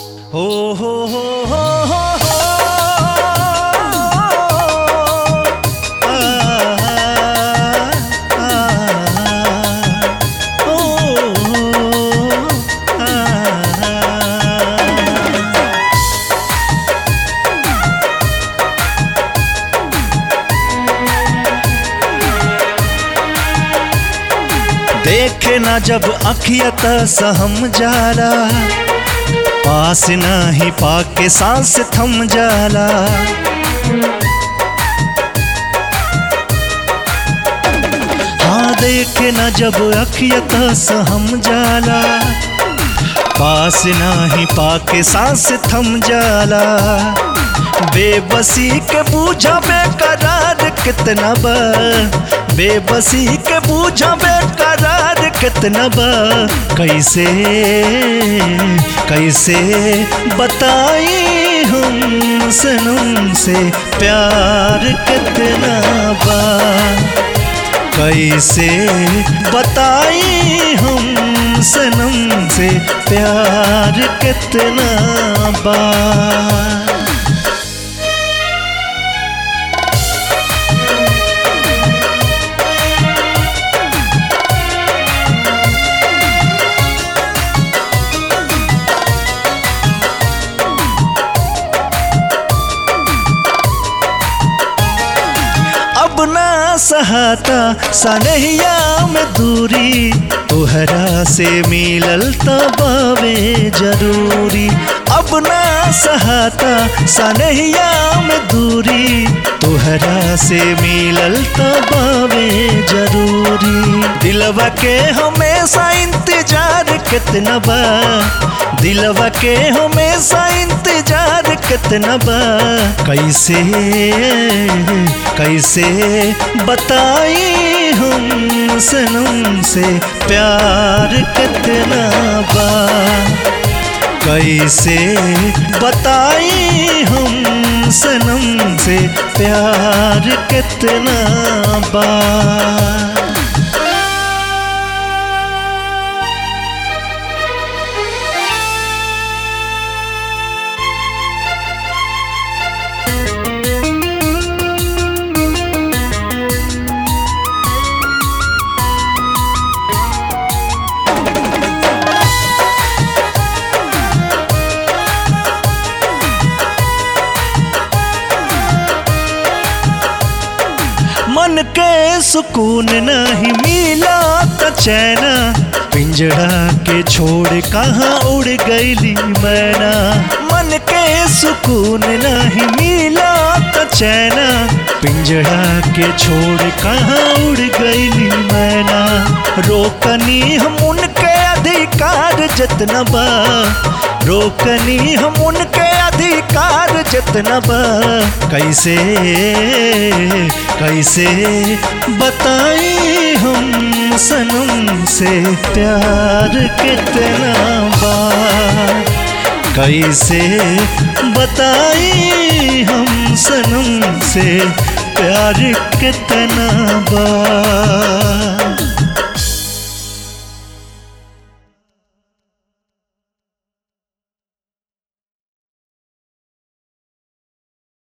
हो हो हो हो हो हो आ, आ, ओ, आ, देखे ना जब अखियत सहम जाला पास नाही पाके सांस थम जाला हाँ देखे ना जब अखियत सहम जाला पास नाही पाके सांस थम जाला बेबसी के बूझा बेकरार कितना बा बेबसी के बूझा बेकरार कितना बा कैसे कैसे बताई हम सनम से प्यार कितना बा कैसे बताई हम सनम से प्यार कितना बा अब ना सहाता सनहिया में दूरी तोहरा से मिलल तबावे जरूरी अब ना सहाता सनहिया में दूरी तोहरा से मिलल तबावे जरूरी दिलवा के हमेशा इंतजार कितना बा दिलवा के हमेशा इंतजार कितना बा कैसे कैसे बताई हम सनम से प्यार कितना बा कैसे बताई हम सनम से प्यार कितना बा मन के सुकून नहीं मिला त चैना पिंजड़ा के छोड़ कहाँ उड़ गईली मैना मन के सुकून नहीं मिला त चैना पिंजड़ा के छोड़ कहाँ उड़ गईली मैना रोकनी हम उनके अधिकार जितना बा रोकनी हम उनके अधिकार जितना बा कैसे कैसे बताई हम सनम से प्यार कितना बा कैसे बताई हम सनम से प्यार कितना बा